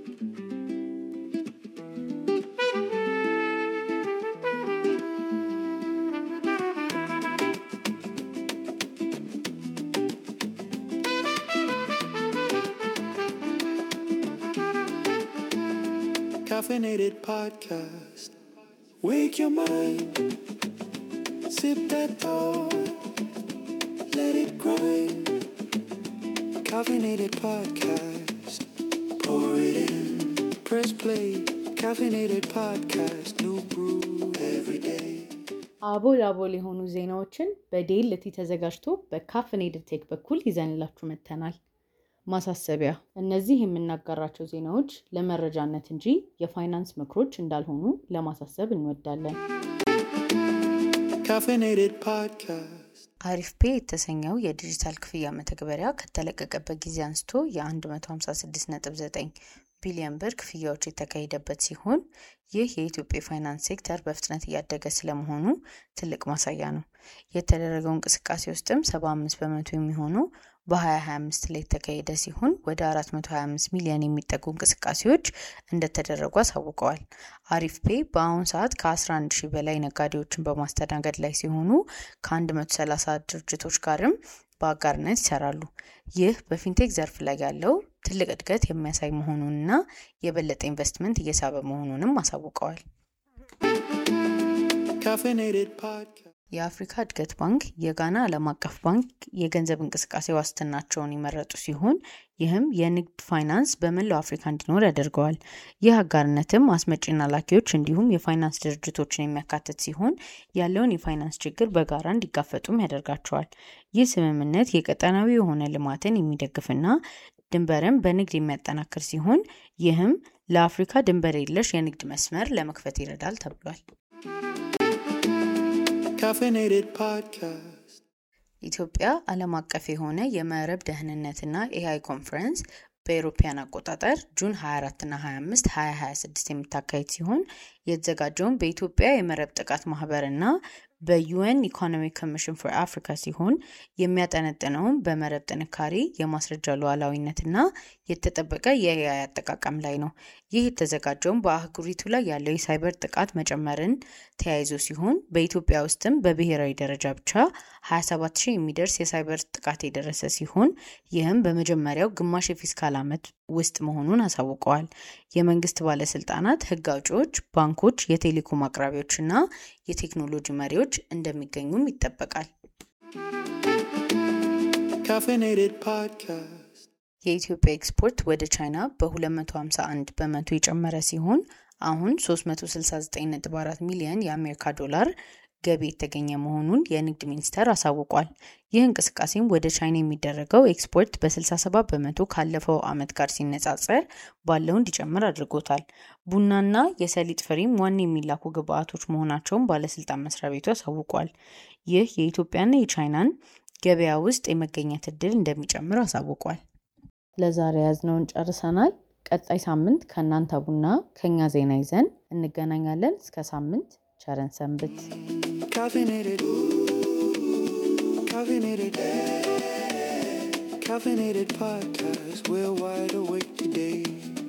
Caffeinated podcast. Wake your mind. Sip that thought. Let it grind. Caffeinated podcast. Pour it in. Press play. Caffeinated podcast. New brew every day. አቦል አቦል የሆኑ ዜናዎችን በዴልቲ ተዘጋጅቶ በካፍኔድድ ቴክ በኩል ይዘንላችሁ መጥተናል። ማሳሰቢያ፣ እነዚህ የምናጋራቸው ዜናዎች ለመረጃነት እንጂ የፋይናንስ ምክሮች እንዳልሆኑ ለማሳሰብ እንወዳለን። Caffeinated podcast. አሪፍ ፔ የተሰኘው የዲጂታል ክፍያ መተግበሪያ ከተለቀቀበት ጊዜ አንስቶ የ156.9 ቢሊዮን ብር ክፍያዎች የተካሄደበት ሲሆን ይህ የኢትዮጵያ የፋይናንስ ሴክተር በፍጥነት እያደገ ስለመሆኑ ትልቅ ማሳያ ነው። የተደረገው እንቅስቃሴ ውስጥም 75 በመቶ የሚሆኑ በ2025 ላይ የተካሄደ ሲሆን ወደ 425 ሚሊዮን የሚጠጉ እንቅስቃሴዎች እንደተደረጉ አሳውቀዋል። አሪፍ ፔ በአሁኑ ሰዓት ከ11 ሺህ በላይ ነጋዴዎችን በማስተናገድ ላይ ሲሆኑ ከ130 ድርጅቶች ጋርም በአጋርነት ይሰራሉ። ይህ በፊንቴክ ዘርፍ ላይ ያለው ትልቅ እድገት የሚያሳይ መሆኑንና የበለጠ ኢንቨስትመንት እየሳበ መሆኑንም አሳውቀዋል። Caffeinated podcast. የአፍሪካ እድገት ባንክ የጋና ዓለም አቀፍ ባንክ የገንዘብ እንቅስቃሴ ዋስትናቸውን የመረጡ ሲሆን ይህም የንግድ ፋይናንስ በመላው አፍሪካ እንዲኖር ያደርገዋል። ይህ አጋርነትም አስመጪና ላኪዎች እንዲሁም የፋይናንስ ድርጅቶችን የሚያካትት ሲሆን ያለውን የፋይናንስ ችግር በጋራ እንዲጋፈጡም ያደርጋቸዋል። ይህ ስምምነት የቀጠናዊ የሆነ ልማትን የሚደግፍና ድንበርን በንግድ የሚያጠናክር ሲሆን ይህም ለአፍሪካ ድንበር የለሽ የንግድ መስመር ለመክፈት ይረዳል ተብሏል። Caffeinated podcast. ኢትዮጵያ ዓለም አቀፍ የሆነ የመረብ ደህንነትና ኤአይ ኮንፈረንስ በኤሮፓያን አቆጣጠር ጁን 24 እና 25 2026 የምታካሄድ ሲሆን የተዘጋጀውን በኢትዮጵያ የመረብ ጥቃት ማህበር እና በዩኤን ኢኮኖሚክ ኮሚሽን ፎር አፍሪካ ሲሆን የሚያጠነጥነውም በመረብ ጥንካሬ፣ የማስረጃ ሉዓላዊነትና የተጠበቀ የኤአይ አጠቃቀም ላይ ነው። ይህ የተዘጋጀውም በአህጉሪቱ ላይ ያለው የሳይበር ጥቃት መጨመርን ተያይዞ ሲሆን በኢትዮጵያ ውስጥም በብሔራዊ ደረጃ ብቻ 27 ሺህ የሚደርስ የሳይበር ጥቃት የደረሰ ሲሆን ይህም በመጀመሪያው ግማሽ የፊስካል ዓመት ውስጥ መሆኑን አሳውቀዋል። የመንግስት ባለስልጣናት፣ ህግ አውጪዎች፣ ባንኮች፣ የቴሌኮም አቅራቢዎች እና የቴክኖሎጂ መሪዎች እንደሚገኙም ይጠበቃል። Caffeinated podcast. የኢትዮጵያ ኤክስፖርት ወደ ቻይና በ251 በመቶ የጨመረ ሲሆን አሁን 369.4 ሚሊዮን የአሜሪካ ዶላር ገቢ የተገኘ መሆኑን የንግድ ሚኒስቴር አሳውቋል። ይህ እንቅስቃሴም ወደ ቻይና የሚደረገው ኤክስፖርት በ67 በመቶ ካለፈው ዓመት ጋር ሲነጻጸር ባለው እንዲጨምር አድርጎታል። ቡናና የሰሊጥ ፍሬም ዋና የሚላኩ ግብአቶች መሆናቸውን ባለስልጣን መስሪያ ቤቱ አሳውቋል። ይህ የኢትዮጵያና የቻይናን ገበያ ውስጥ የመገኘት እድል እንደሚጨምር አሳውቋል። ለዛሬ ያዝነውን ጨርሰናል። ቀጣይ ሳምንት ከእናንተ ቡና ከኛ ዜና ይዘን እንገናኛለን። እስከ ሳምንት ቸረን ሰንብት። Caffeinated. Caffeinated. Caffeinated podcast. We're wide awake today.